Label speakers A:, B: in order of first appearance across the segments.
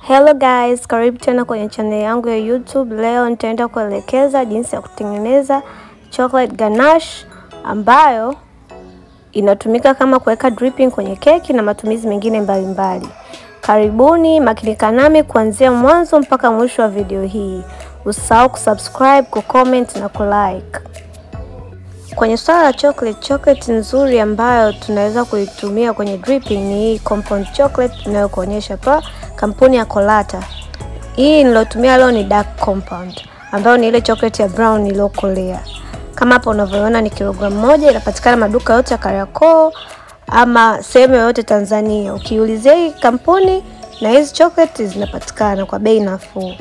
A: Hello guys, karibu tena kwenye channel yangu ya YouTube. Leo nitaenda kuelekeza jinsi ya kutengeneza chocolate ganache ambayo inatumika kama kuweka dripping kwenye keki na matumizi mengine mbalimbali mbali. Karibuni, makinika nami kuanzia mwanzo mpaka mwisho wa video hii. Usisahau kusubscribe, kucomment na kulike. Kwenye swala la chocolate, chocolate nzuri ambayo tunaweza kuitumia kwenye dripping ni hii compound chocolate tunayokuonyesha pa kampuni ya Colata. Hii nilotumia leo ni dark compound ambayo ni ile chocolate ya brown iliyokolea. Kama hapo unavyoona ni kilogramu moja, inapatikana maduka yote ya Kariakoo ama sehemu yoyote Tanzania. Ukiulizia hii kampuni na hizi chocolate zinapatikana kwa bei nafuu.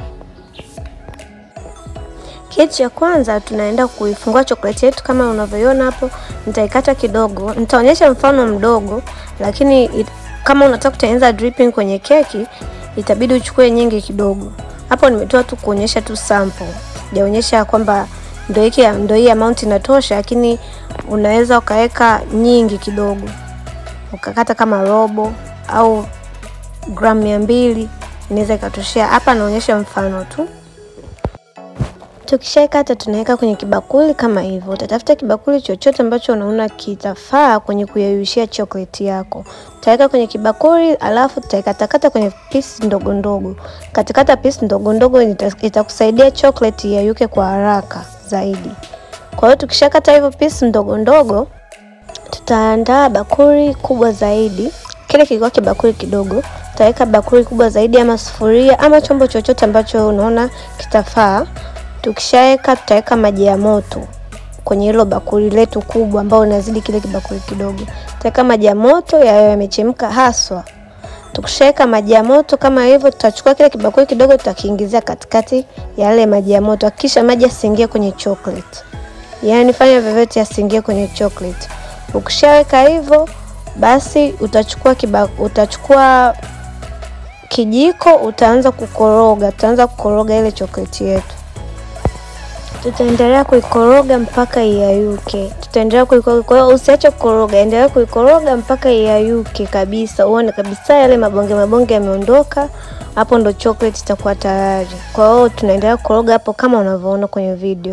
A: Kitu cha kwanza tunaenda kuifungua chokoleti yetu kama unavyoiona hapo. Nitaikata kidogo, nitaonyesha mfano mdogo, lakini it, kama unataka kutengeneza dripping kwenye keki itabidi uchukue nyingi kidogo. Hapo nimetoa tu kuonyesha tu sample, sijaonyesha kwamba ndio hiki ndio hii amount inatosha, lakini unaweza ukaweka nyingi kidogo, ukakata kama robo au gramu mia mbili inaweza ikatoshea. Hapa naonyesha mfano tu. Tukishaikata tunaweka kwenye kibakuli kama hivyo. Utatafuta kibakuli chochote ambacho unaona kitafaa kwenye kuyeyushia chocolate yako. Utaweka kwenye kibakuli, alafu tutaikatakata kwenye pisi ndogo ndogo. Katikata pisi ndogo ndogo itakusaidia chocolate iyeyuke kwa haraka zaidi. Kwa hiyo tukishakata hivyo pisi ndogo ndogo, tutaandaa bakuli kubwa zaidi. Kile kilikuwa kibakuli kidogo, tutaweka bakuli kubwa zaidi ama sufuria ama chombo chochote ambacho unaona kitafaa. Tukishaweka tutaweka maji ya moto kwenye hilo bakuli letu kubwa ambao unazidi kile kibakuli kidogo. Tutaweka maji ya moto yayo yamechemka haswa. Tukishaweka maji ya moto kama hivyo, tutachukua kile kibakuli kidogo tutakiingizia katikati ya yale maji ya moto. Hakikisha maji yasiingie kwenye chocolate, yaani fanya vyovyote yasiingie kwenye chocolate. Ukishaweka hivyo, basi utachukua kiba, utachukua kijiko, utaanza kukoroga, tutaanza kukoroga ile chocolate yetu tutaendelea kuikoroga mpaka iyayuke. Tutaendelea kuikoroga, kwa hiyo usiache kukoroga, endelea kuikoroga mpaka iyayuke kabisa, uone kabisa yale mabonge mabonge yameondoka. Hapo ndo chocolate itakuwa tayari. Kwa hiyo tunaendelea kukoroga hapo kama unavyoona kwenye video.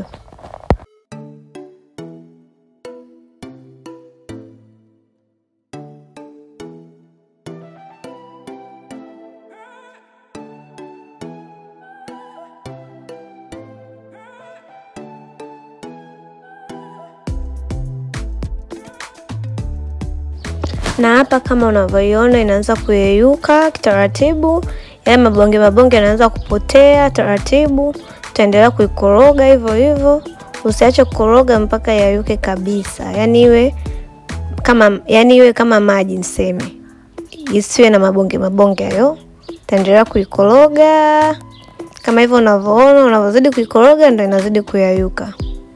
A: na hapa kama unavyoiona inaanza kuyeyuka taratibu, yale mabonge mabonge yanaanza kupotea taratibu. Tutaendelea kuikoroga hivyo hivyo, usiache kukoroga mpaka yayuke kabisa, yani iwe kama yani iwe kama maji niseme, isiwe na mabonge mabonge hayo. Tutaendelea kuikoroga kama hivyo unavyoona, unavyozidi kuikoroga ndio inazidi kuyayuka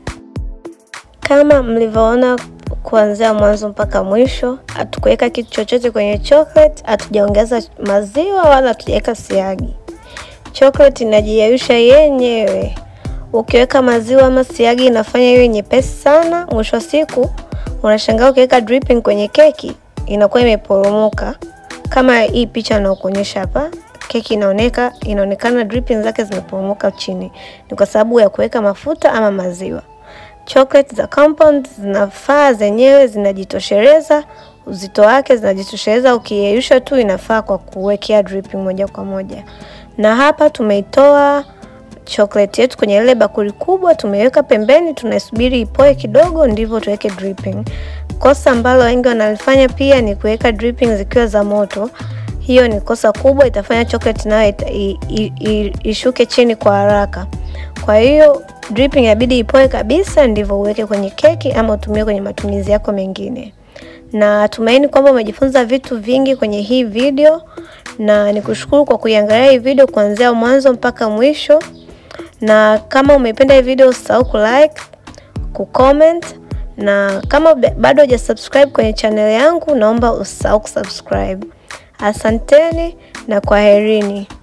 A: kama mlivyoona kuanzia mwanzo mpaka mwisho. Hatukuweka kitu chochote kwenye chocolate, hatujaongeza maziwa wala hatujaweka siagi. Chocolate inajiyayusha yenyewe. Ukiweka maziwa ama siagi inafanya iwe nyepesi sana. Mwisho wa siku unashangaa ukiweka dripping kwenye keki inakuwa imeporomoka, kama hii picha nakuonyesha hapa. Keki inaoneka inaonekana dripping zake zimeporomoka chini, ni kwa sababu ya kuweka mafuta ama maziwa. Chocolate za compound zinafaa zenyewe, zinajitosheleza uzito wake, zinajitosheleza. Ukiyeyusha tu inafaa kwa kuwekea dripping moja kwa moja. Na hapa tumeitoa chocolate yetu kwenye ile bakuli kubwa, tumeiweka pembeni, tunasubiri ipoe kidogo, ndivyo tuweke dripping. Kosa ambalo wengi wanalifanya pia ni kuweka dripping zikiwa za moto. Hiyo ni kosa kubwa, itafanya chocolate nayo ishuke chini kwa haraka. Kwa hiyo dripping inabidi ipoe kabisa, ndivyo uweke kwenye keki ama utumie kwenye matumizi yako mengine. Na tumaini kwamba umejifunza vitu vingi kwenye hii video, na nikushukuru kwa kuiangalia hii video kuanzia mwanzo mpaka mwisho. Na kama umependa hii video, usisahau kulike, kucomment, na kama bado hujasubscribe kwenye channel yangu, naomba usisahau kusubscribe. Asanteni na kwaherini.